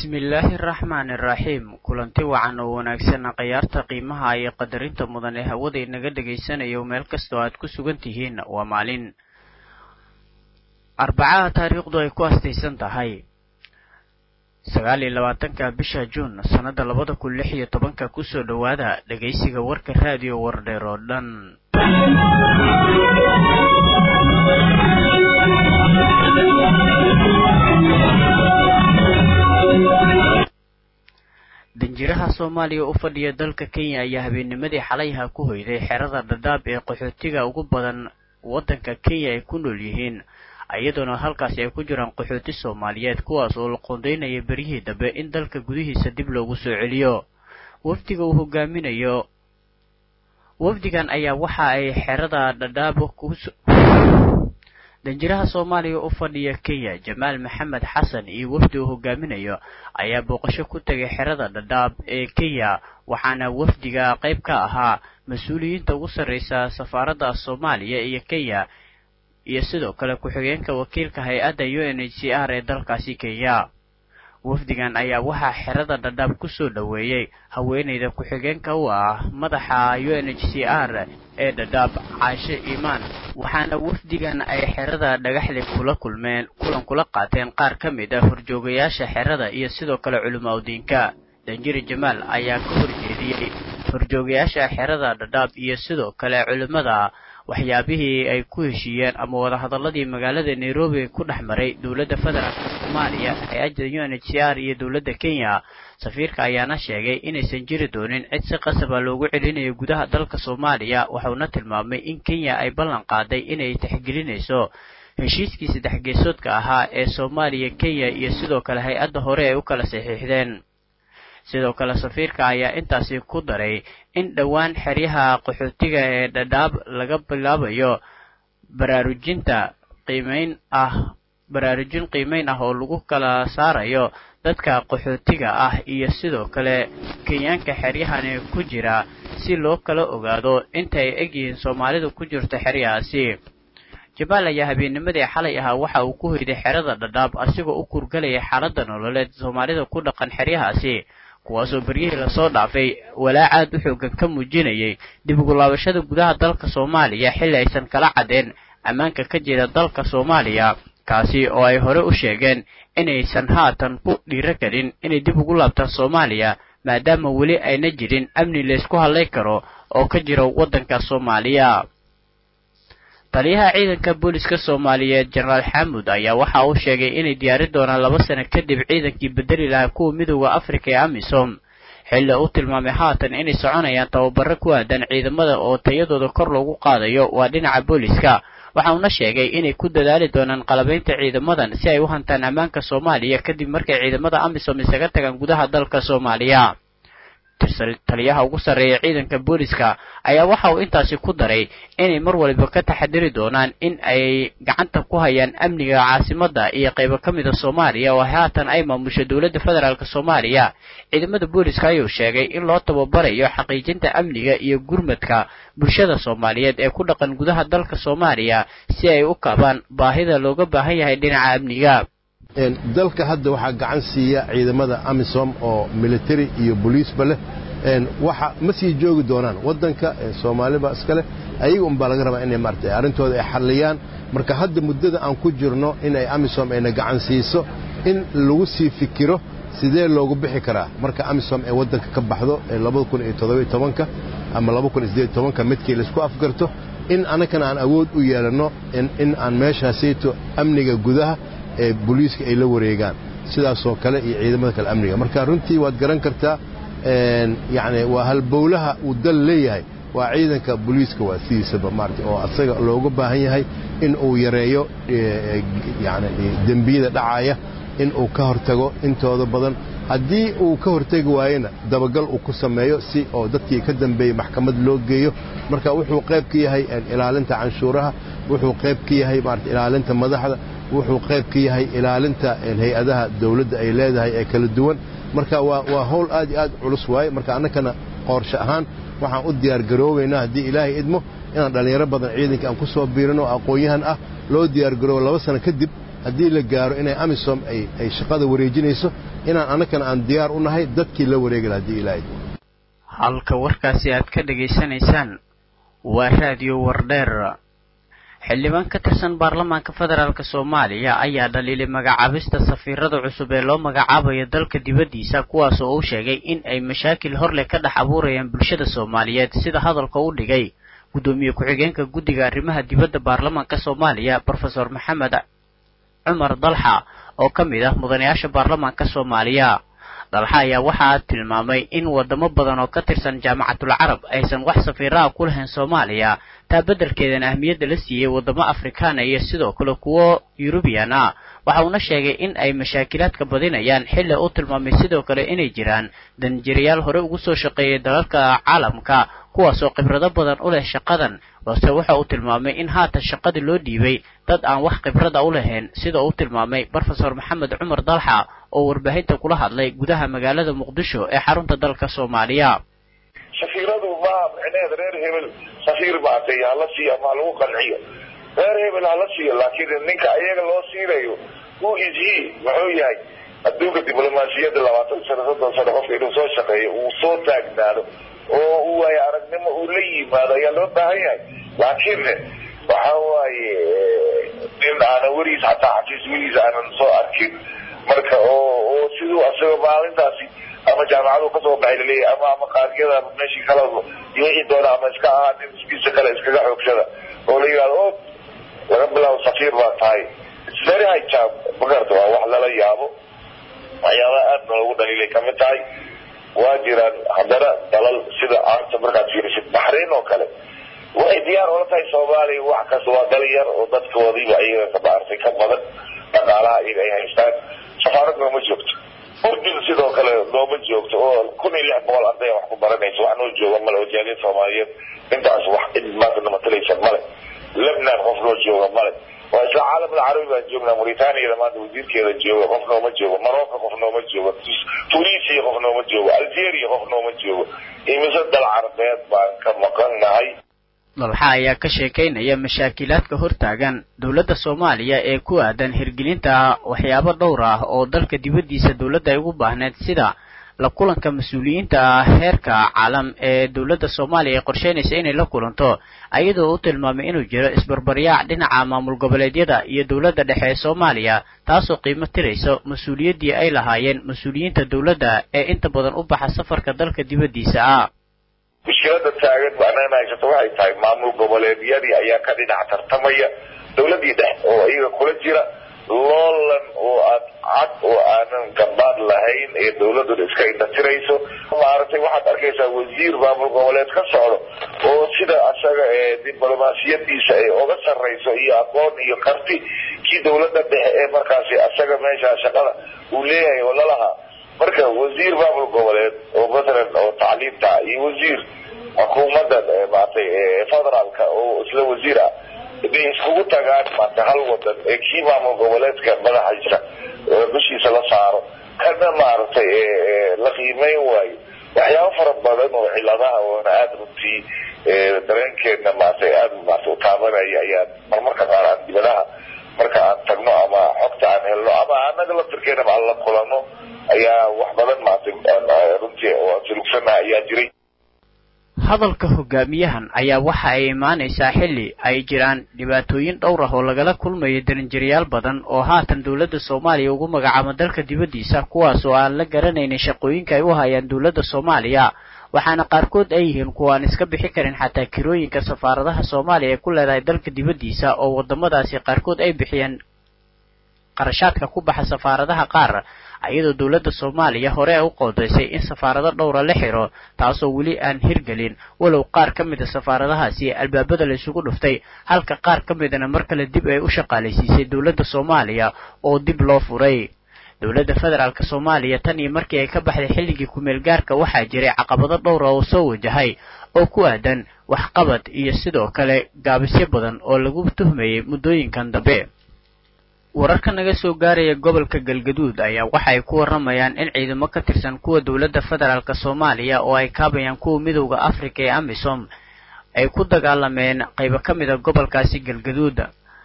bismillaahi araxmaani iraxiim kulanti wacan oo wanaagsan khayaarta qiimaha iyo qadarinta mudan ee hawada inaga dhagaysanayo meel kastoo aad ku sugan tihiin waa maalin arbacaha taariikhdu ay ku astaysan tahay sagaal iyo labaatanka bisha juun sannada labada kun lix iyo tobanka kusoo dhowaada dhegaysiga warka raadiyo wardheer oo dhan danjiraha soomaaliya u fadhiya dalka kenya ayaa habeennimadii xalayha ku hoyday xerada dhadhaab ee qaxootiga ugu badan waddanka kenya ay ku nool yihiin iyadoona halkaasi ay ku jiraan qaxooti soomaaliyeed kuwaas oo la qoondeynaya beryihii dambe in dalka gudihiisa dib loogu soo celiyo wafdiga uu hogaaminayo wafdigan ayaa waxa ay xerada dhadhaab ku danjiraha soomaaliya u fadhiya kenya jamaal maxamed xasan iyo wafdi uu hogaaminayo ayaa booqasho ku tegay xerada dhadhaab ee kenya waxaana wafdiga qayb ka ahaa mas-uuliyiinta ugu sarreysa safaaradda soomaaliya iyo kenya iyo sidoo kale ku-xigeenka wakiilka hay-adda u n h c r ee dalkaasi kenya wafdigan ayaa waxaa xerada dhadhaab kusoo dhoweeyey haweeneyda ku-xigeenka u ah madaxa u n h c r ee dhadhaab caashe iimaan waxaana wafdigan ay xerada dhagaxle kula kulmeen kulan kula qaateen qaar ka mid ah horjoogayaasha xerada iyo sidoo kale culimo udiinka danjiri jamaal ayaa ka horjeediyey horjoogayaasha xerada dhadhaab iyo sidoo kale culimada waxyaabihii ay ku heshiiyeen ama wadahadaladii magaalada nairobi ku dhex maray dowladda federaalka soomaaliya hay-adda u n h c r iyo dowladda kenya safiirka ayaana sheegay inaysan jiri doonin cid si qasaba loogu celinayo gudaha dalka soomaaliya waxauna tilmaamay in kenya ay ballan qaaday inay tixgelinayso heshiiskii saddex geesoodka ahaa ee soomaaliya kenya iyo sidoo kale hay-adda hore ay u kala saxiixdeen sidoo kale safiirka ayaa intaasi ku daray in dhowaan xeryaha qaxootiga ee dhadhaab laga bilaabayo baraarujinta qiimeyn ah baraarujin qiimeyn ah oo lagu kala saarayo dadka qaxootiga ah iyo sidoo kale kenyaanka xeryahani ku jira si loo kala ogaado inta ay egyihiin soomaalidu ku jirto xeryahaasi jabaal ayaa habeennimadii xalay ahaa waxa uu ku hoyday xerada dhadhaab asigoo u kurgalaya xaaladda nololeed soomaalida ku dhaqan xeryahaasi kuwaasoo beryihii lasoo dhaafay walaac aad u xoogan ka muujinayay dib ugu laabashada gudaha dalka soomaaliya xilli aysan kala caddeen ammaanka ka jira dalka soomaaliya kaasi oo ay hore u sheegeen inaysan haatan ku dhiiro gelin inay dib ugu laabtaan soomaaliya maadaama weli ayna jirin amni laysku hadlay karo oo ka jira waddanka soomaaliya taliyaha ciidanka booliska soomaaliyeed jenaraal xaamud ayaa waxa uu sheegay inay diyaari doonaan laba sano kadib ciidankii bedeli lahaa kuwa midooda afrika ee amisom xilli u tilmaamay haatan inay soconayaan tababaro ku aadan ciidamada oo tayadooda kor loogu qaadayo waa dhinaca booliska waxa uuna sheegay inay ku dadaali doonaan qalabaynta ciidamadan si ay u hantaan ammaanka soomaaliya kadib markay ciidamada amisom isaga tagaan gudaha dalka soomaaliya taliyaha ugu sarreeya ciidanka booliska ayaa waxa uu intaasi ku daray inay mar waliba ka taxadiri doonaan in ay gacanta ku hayaan amniga caasimadda iyo qaybo ka mida soomaaliya oo haatan ay maamusho dowladda federaalk soomaaliya ciidamada booliska ayuu sheegay in loo tababarayo xaqiijinta amniga iyo gurmadka bulshada soomaaliyeed ee ku dhaqan gudaha dalka soomaaliya si ay u kabaan baahida looga baahan yahay dhinaca amniga dalka hadda waxaa gacan siiya ciidamada amisom oo military iyo boliisba leh waxa ma sii joogi doonaan waddanka soomaaliba iska leh ayaga unbaa laga rabaa inay maarata arrintooda ay xalliyaan marka hadda muddada aan ku jirno inay amisom ayna gacan siiso in lagu sii fikiro sidee loogu bixi karaa marka amisom ay waddanka ka baxdo ka ama ka midkii laisku afgarto in annagana aan awood u yeelanno in aan meeshaasayto amniga gudaha ee boliiska ay la wareegaan sidaasoo kale iyo ciidamada kale amniga marka runtii waad garan kartaa yani waa halbowlaha uu dal leeyahay waa ciidanka boliiska waa sidiisaba maarata oo asaga looga baahan yahay in uu yareeyo yani dembiyada dhacaya in uu ka hortago intooda badan haddii uu ka hortegi waayena dabagal uu ku sameeyo si oo dadkii ka dambeeyey maxkamad loo geeyo marka wuxuu qayb ka yahay ilaalinta canshuuraha wuxuu qayb ka yahay maarata ilaalinta madaxda wuxuu qayb ka yahay ilaalinta hay-adaha dawladda ay leedahay ee kala duwan marka waa howl aad iyo aad culus waaye marka annakana qoorshe ahaan waxaan u diyaargaroobaynaa haddii ilaahay idmo inaan dhallinyaro badan ciidanka aan ku soo biirino aqoon-yahan ah loo diyaargaroobo laba sano kadib haddii la gaaro inay amisom ay shaqada wareejinayso inaan annagana aan diyaar u nahay dadkii la wareegi laha haddii ilaahay halka warkaasi aad ka dhegaysanaysaan waa raadiyo wardheer xildhibaan ka tirsan baarlamaanka federaalk soomaaliya ayaa dhaliilay magacaabista safiirada cusub ee loo magacaabayo dalka dibaddiisa kuwaas oo uu sheegay in ay mashaakil horleh ka dhex abuurayaan bulshada soomaaliyeed sida hadalka u dhigay guddoomiye ku-xigeenka guddiga arrimaha dibadda baarlamaanka soomaaliya brofesor maxamed cumar dalxa oo ka mid ah mudanayaasha baarlamaanka soomaaliya dalxa ayaa waxaa tilmaamay in wadamo badan oo ka tirsan jaamacatul carab aysan wax safiiraha ku lahayn soomaaliya taa beddelkeedana ahmiyadda la siiyey waddamo afrikaana iyo sidoo kale kuwo yurubiyan ah waxa uuna sheegay in ay mashaakilaadka badinayaan xilli uu tilmaamay sidoo kale inay jiraan danjirayaal hore ugu soo shaqeeyay dalalka caalamka kuwaasoo khibrado badan u leh shaqadan balse waxa uu tilmaamay in haatan shaqadii loo dhiibay dad aan wax khibrada u lahayn sida uu tilmaamay brofesor maxamed cumar dalxa oo warbaahinta kula hadlay gudaha magaalada muqdisho ee xarunta dalka soomaaliya safiiradu maaha micneheed reer hebel safiir maatay hala siiyo ama halagu qanciyo reer hebel hala siiyo laakiin ninka ayaga loo siinayo who is he muxuu yahay adduunka diblomaasiyadda labaatan sano soddon sano qofka inuu soo shaqeeyo uu soo taagnaado oo u waayo aragnimo uu la yimaado ayaa loo baahan yahay laakiin waxa waaye nin aanan weligiis hataa xafiis weligiis aanan soo arkin marka oo oo siduu asaga maalintaasi ama jaamacadu kasoo baxay laleeyahay ama ama qaariyada ama meeshii kala wixii doona ama iska ahaa nin iskiisa kale iskaga xoogsada oo la yidhahdo o laga bilaabo safiir baa tahay its very high job magarata waa wax lala yaabo waxyaabaha aad na lagu dhaliilay kamid tahay waa jiraan haddana dalal sida aanta markaad fiirisid baxrayn oo kale waxay diyaar ula tahay soomaaliya wax kasta waa dal yar oo dadkoodiiba iyaga ka maartay ka badan dhaqaalaha iyaga ay haystaan safaarad nooma joogto urdun sidoo kale nooma joogto oo kun iyo lix boqol arday wax ku baranaysa wax noo jooga male oo jaaliyad soomaaliyeed intaas wax cid maanta namatalaysa male lebnan qof noo jooga male waa isla caalamul carabi baan joognaa mauritaniada maanta wasiirkeeda jooga qof nooma joogo morocco qof nooma joogo tunisia qof nooma joogo algeria qof nooma joogo imise dal carabeed baan ka maqan nahay dalxa ayaa ka sheekaynaya mashaakilaadka hortaagan dowladda soomaaliya ee ku aadan hirgelinta waxyaabo dhowr ah oo dalka dibaddiisa dowladda ay ugu baahneed sida la kulanka mas-uuliyiinta heerka caalam ee dowladda soomaaliya ay qorsheynaysa inay la kulanto ayadoo u tilmaamay inuu jiro isbarbaryaac dhinaca maamul goboleedyada iyo dowladda dhexe ee soomaaliya taasoo qiimo tirayso mas-uuliyaddii ay lahaayeen mas-uuliyiinta dowladda ee inta badan u baxa safarka dalka dibaddiisa ah mushkilada taagan baanana haysato waxay tahay maamul goboleedyadii ayaa ka dhinac tartamaya dowladii dhex oo iyaga kula jira loolan oo aad cad oo aanan gabaad lahayn ee dawladuna iska indhatirayso maaragtay waxaad arkaysaa wasiir maamul goboleed ka socdo oo sida asaga ee diblomaasiyadiisa ay oga sarrayso iyo aqoon iyo karti kii dawladda dhexe ee markaasi asaga meesha shaqada uu leeyahay oo lalahaa marka wasiir maamul goboleed oo matalan oo tacliimta iyo wasiir xukuumadda maaragtay federaalka oo isla wasiir ah inay iskugu tagaan maarta hal wadan ee kii maamul goboleedka madaxiisa dushiisa la saaro kana maaragtay la qiimeyn waayo waxyaabo fara badan oo ciladaha oona aada runtii dareenkeena maaragtay aada maarata u taabanaya ayaa marmarka qaar aan dibadaha marka aan tagno ama xogta aan helno ama anaga laftirkeenaba aan la kulano ayaa wax badan maaragtay runtii oo aan sulugsanaha ayaa jiray hadalka hogaamiyahan ayaa waxa ay imaanaysaa xilli ay jiraan dhibaatooyin dhowr ah oo lagala kulmayo darinjirayaal badan oo haatan dowladda soomaaliya ugu magacaabo dalka dibaddiisa kuwaas oo aan la garanaynin shaqooyinka ay u hayaan dowladda soomaaliya waxaana qaarkood ay yihiin kuwa aan iska bixi karin xataa kirooyinka safaaradaha soomaaliya ay ku leedahay dalka dibaddiisa oo waddamadaasi qaarkood ay bixiyeen qarashaadka ku baxa safaaradaha qaar iyadoo dowladda soomaaliya hore ay u qoodaysay in safaarado dhowra la xiro taasoo weli aan hirgelin walow qaar ka mida safaaradahaasi albaabada la isugu dhuftay halka qaar ka midana mar kale dib ay u shaqaalaysiisay dowladda soomaaliya oo dib loo furay dowladda federaalk soomaaliya tan iyo markii ay ka baxday xilligii kumeel gaarka waxaa jiray caqabado dhowra oo soo wajahay oo ku aadan waxqabad iyo sidoo kale gaabisyo badan oo lagu tuhmayay muddooyinkan dambe wararka naga soo gaaraya gobolka galgaduud ayaa waxa ay ku warramayaan in ciidamo ka tirsan kuwa dowladda federaalk soomaaliya oo ay kaabayaan kuwa midowda afrika ee amisom ay ku dagaalameen qaybo ka mid a gobolkaasi galgaduud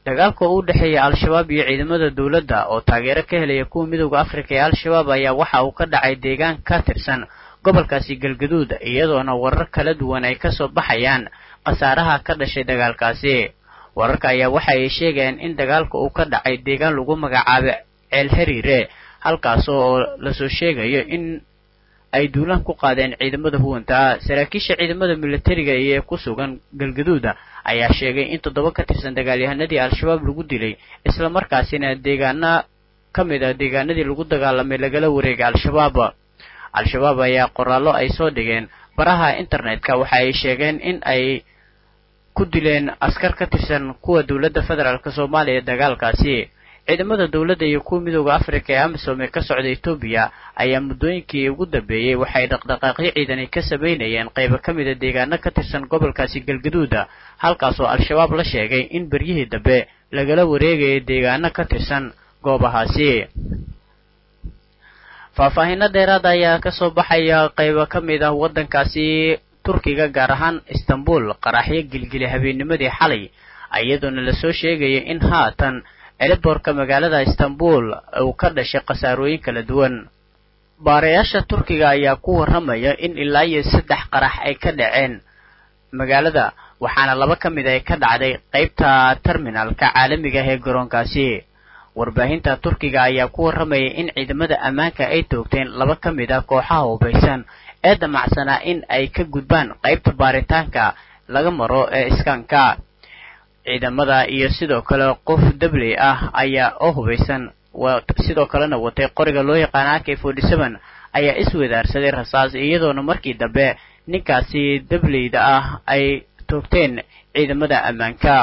dagaalka u dhexeeya al-shabaab iyo ciidamada dowladda oo taageero ka helaya kuwa midowda afrika ee al-shabaab ayaa waxa uu ka dhacay deegaan ka tirsan gobolkaasi galgaduud iyadoona warar kala duwan ay kasoo baxayaan khasaaraha ka dhashay dagaalkaasi wararka ayaa waxa ay sheegayaan in dagaalka uu ka dhacay deegaan lagu magacaabo ceel xiriire halkaas oo lasoo sheegayo in ay duulaan ku qaadeen ciidamada huwanta saraakiisha ciidamada militariga ee ku sugan galgaduuda ayaa sheegay in toddoba ka tirsan dagaalyahanadii al-shabaab lagu dilay islamarkaasina deegaana ka mid a deegaanadii lagu dagaalamay lagala wareegay al-shabaab al-shabaab ayaa qoraallo ay soo dhigeen baraha internetka waxa ay sheegeen in ay ku dileen askar ka tirsan kuwa dowladda federaalk soomaaliya dagaalkaasi ciidamada dowladda iyo kuwa midooda afrika ee amisom ee ka socda etoobiya ayaa muddooyinkii ugu dambeeyey waxay dhaqdhaqaaqyo ciidani ka samaynayeen qaybo ka mida deegaano ka tirsan gobolkaasi galgaduuda halkaasoo al-shabaab la sheegay in beryihii dambe lagala wareegaya deegaano ka tirsan goobahaasi faahfaahinno dheeraada ayaa kasoo baxaya qaybo ka mid ah waddankaasi turkiga gaar ahaan istanbul qaraxyo gilgili habeennimadii xalay iyadoona lasoo sheegaya in haatan celiboorka magaalada istanbul uu ka dhashay khasaarooyin kala duwan baarayaasha turkiga ayaa ku warramaya in ilaa iyo saddex qarax ay ka dhaceen magaalada waxaana laba ka mid ay ka dhacday qaybta terminalka caalamiga ah ee garoonkaasi warbaahinta turkiga ayaa ku warramaya in ciidamada ammaanka ay toogteen laba ka mid ah kooxaha hubaysan ee damacsanaa in ay ka gudbaan qaybta baaritaanka laga maro ee iskaanka ciidamada iyo sidoo kale qof dabley ah ayaa oo hubaysan sidoo kalena watay qoriga loo yaqaana ak forty seven ayaa iswadaarsaday rasaas iyadoona markii dambe ninkaasi dableyda ah ay toogteen ciidamada ammaanka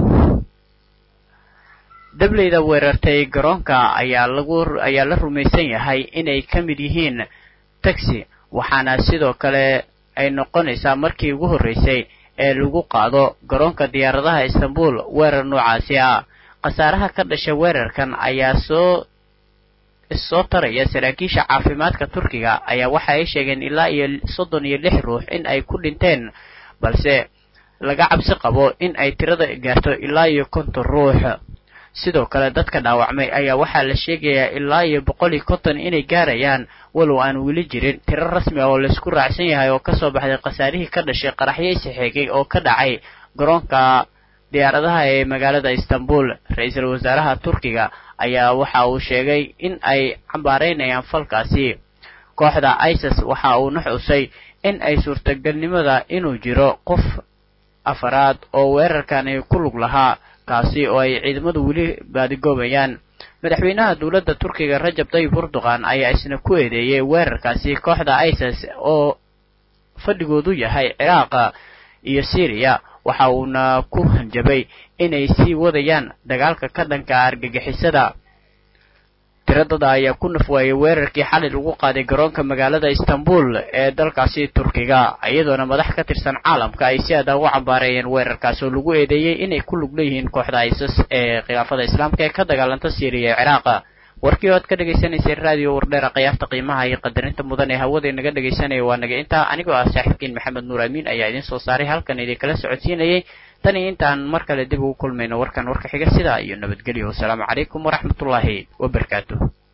dableyda weerartay garoonka ayaa lagu ayaa la rumaysan yahay inay ka mid yihiin taxi waxaana sidoo kale ay noqonaysaa markii ugu horreysay ee lagu qaado garoonka diyaaradaha istanbul weerar noocaasi ah khasaaraha ka dhasha weerarkan ayaa soo issoo taraya saraakiisha caafimaadka turkiga ayaa waxa ay sheegeen ilaa iyo soddon iyo lix ruux in ay ku dhinteen balse laga cabsi qabo in ay tirada gaarto ilaa iyo konton ruux sidoo kale dadka dhaawacmay ayaa waxaa la sheegayaa ilaa iyo boqol iyo konton inay gaarayaan walow aan weli jirin tiro rasmi ah oo laysku raacsan yahay oo kasoo baxday khasaarihii ka dhashay qaraxyo isixeegay oo ka dhacay garoonka diyaaradaha ee magaalada istanbul ra-iisul wasaaraha turkiga ayaa waxa uu sheegay in ay cambaaraynayaan falkaasi kooxda isis waxa uuna xusay in ay suurtagalnimada inuu jiro qof afaraad oo weerarkani ku lug lahaa kaasi oo ay ciidamadu weli baadigoobayaan madaxweynaha dowladda turkiga rajab tayyib erdogan ayaa isna ku eedeeyey weerarkaasi kooxda isis oo fadhigoodu yahay ciraaqa iyo syriya waxa uuna ku hanjabay inay sii wadayaan dagaalka ka dhanka argagixisada tiradada ayaa ku nafwaayay weerarkii xalay lagu qaaday garoonka magaalada istanbul ee dalkaasi turkiga iyadoona madax ka tirsan caalamka ay si adaa ugu cambaareeyeen weerarkaas oo lagu eedeeyey inay ku lug leeyihiin kooxda isis ee khilaafada islaamka ee ka dagaalanta syriya ee ciraaqa warkii oo aad ka dhagaysanaysay raadiyo wardheera khiyaarta qiimaha iyo qadarinta mudan ee hawada inaga dhagaysanaya waa naga intaa anigoo ah saaxiibkiin maxamed nuur amiin ayaa idiin soo saaray halkan idinkala socodsiinayay tan iyo intaan mar kale dib ugu kulmayno warkan warka xiga sidaa iyo nabadgelyo wasalaamu calaykum waraxmatullaahi wabarakaatuh